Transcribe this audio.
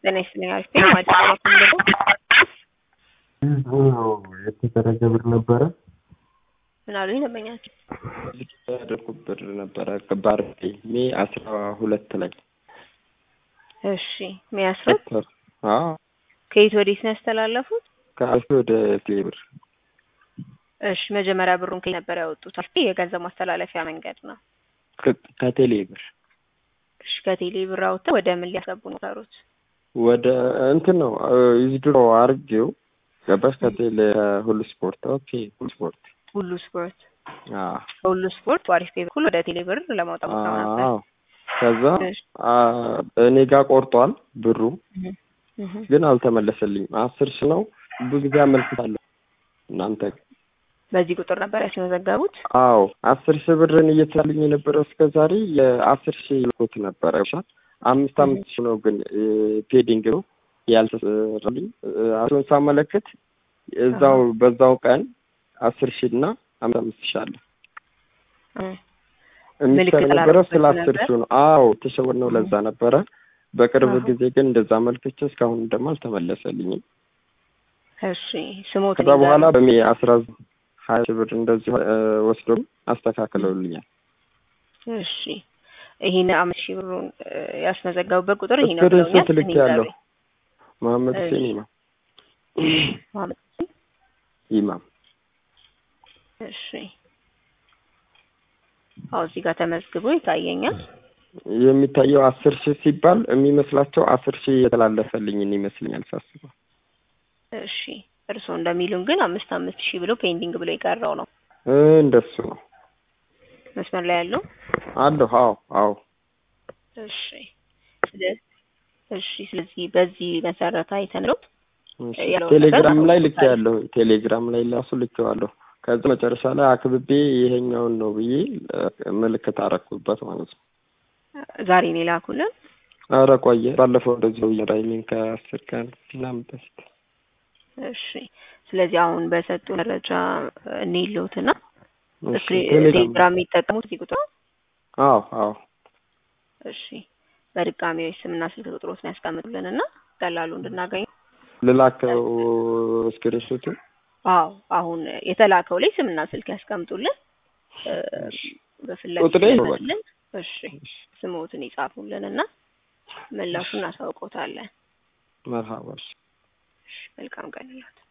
ጤና ይስጥልኝ። አሪፍ ነኝ። አዲስ አበባ ኮሚኒቲ የተደረገ ብር ነበረ ምን አሉኝ ደንበኛቸው? ያደረኩት ብር ነበረ ባርቤ ሜ አስራ ሁለት ላይ እሺ የሚያስሩት አዎ ከየት ወዴት ነው ያስተላለፉት? ከአልፌ ወደ ቴሌብር እሺ መጀመሪያ ብሩን ከየት ነበር ያወጡት? አልፌ የገንዘብ ማስተላለፊያ መንገድ ነው። ከቴሌብር እሺ ከቴሌ ብር አውጥተው ወደ ምን ሊያስገቡ ነው ሰሩት? ወደ እንትን ነው ዊዝድሮ አርጌው ገባሽ ከቴሌ ሁሉ ስፖርት ኦኬ ሁሉ ስፖርት ሁሉ ስፖርት አዎ ከሁሉ ስፖርት በአሪፍ ፔ በኩል ወደ ቴሌ ብር ለማውጣት ሞክረው ነበር። አዎ ከዛ እሺ። እኔ ጋር ቆርጧል ብሩ እህ እህ ግን አልተመለሰልኝም። አስር ሺህ ነው ብዙ ጊዜ አመልክታለሁ እናንተ ጋር። በዚህ ቁጥር ነበር ያስመዘገቡት? አዎ አስር ሺህ ብርን እየተሳልኝ የነበረው እስከ ዛሬ የአስር ሺህ ልኮት ነበረ ይሻል አምስት አምስት ሺህ ነው ግን ፔዲንግ ነው ያልተሰራልኝ። አሁን ሳመለክት እዛው በዛው ቀን አስር ሺህ እና አምስት አምስት ሺህ አለ እህ የሚሰራ ምልክት የነበረው ስለ አላደረጉበትም አስር ነበር? ሺህ ነው። አዎ ተሸወድ ነው ለዛ ነበረ። በቅርብ አዎ። ጊዜ ግን እንደዛ አመልክቼ እስካሁን ደግሞ አልተመለሰልኝም። እሺ ስሞት ከዛ በኋላ በሜ አስራ ሀያ ሺህ ብር እንደዚህ እ ወስዶ አስተካክለውልኛል። እሺ ይሄን አምስት ሺህ ብሩን እ ያስመዘገቡበት ቁጥር ይሄ ነው ስክሪንሾት ብለውኛል። ልክ ያለው መሀመድ እሺ። ሁሴን ኢማም መሀመድ ኢማም እሺ አዎ እዚህ ጋር ተመዝግቦ ይታየኛል። የሚታየው አስር ሺህ ሲባል የሚመስላቸው አስር ሺህ የተላለፈልኝን ይመስለኛል ሳስበው። እሺ እርስዎ እንደሚሉን ግን አምስት አምስት ሺህ ብሎ ፔንዲንግ ብሎ የቀረው ነው እ እንደሱ ነው መስመር ላይ ያለው። አለሁ። አዎ አዎ እሺ ስለ- እሺ ስለዚህ በዚህ መሰረት አይተን ነው እሺ። ያለው ቴሌግራም ነገር ላይ ልክ አውጥቶታል። ያለሁ ቴሌግራም ላይ ራሱ ልኬዋለሁ። ከዛ መጨረሻ ላይ አክብቤ ይሄኛውን ነው ብዬ እ ምልክት አረኩበት ማለት ነው። ዛሬ ነው የላኩልን። ኧረ ቆየ ባለፈው እንደዚሁ እየራይሚን ከአስር ቀን ምናምን በፊት እሺ ስለዚህ አሁን በሰጡ መረጃ እንይለውትና እሺ፣ ቴሌግራም ቴሌግራም የሚጠቀሙት እዚህ ቁጥር ነው? አዎ አዎ እሺ በድጋሚ ወይ ስምና ስልክ ቁጥሮትን ያስቀምጡልን እና ቀላሉ እንድናገኝ ልላከው ስክሪንሾቱ አዎ አሁን የተላከው ላይ ስምና ስልክ ያስቀምጡልን እ በፍላጎት ቁጥሬ ነው በቃ። ይመልስልን። እሺ ስሞትን ይጻፉልን እና ምላሹን እናሳውቆታለን። መርሃባ እሺ። እሺ መልካም ቀን ይሁን።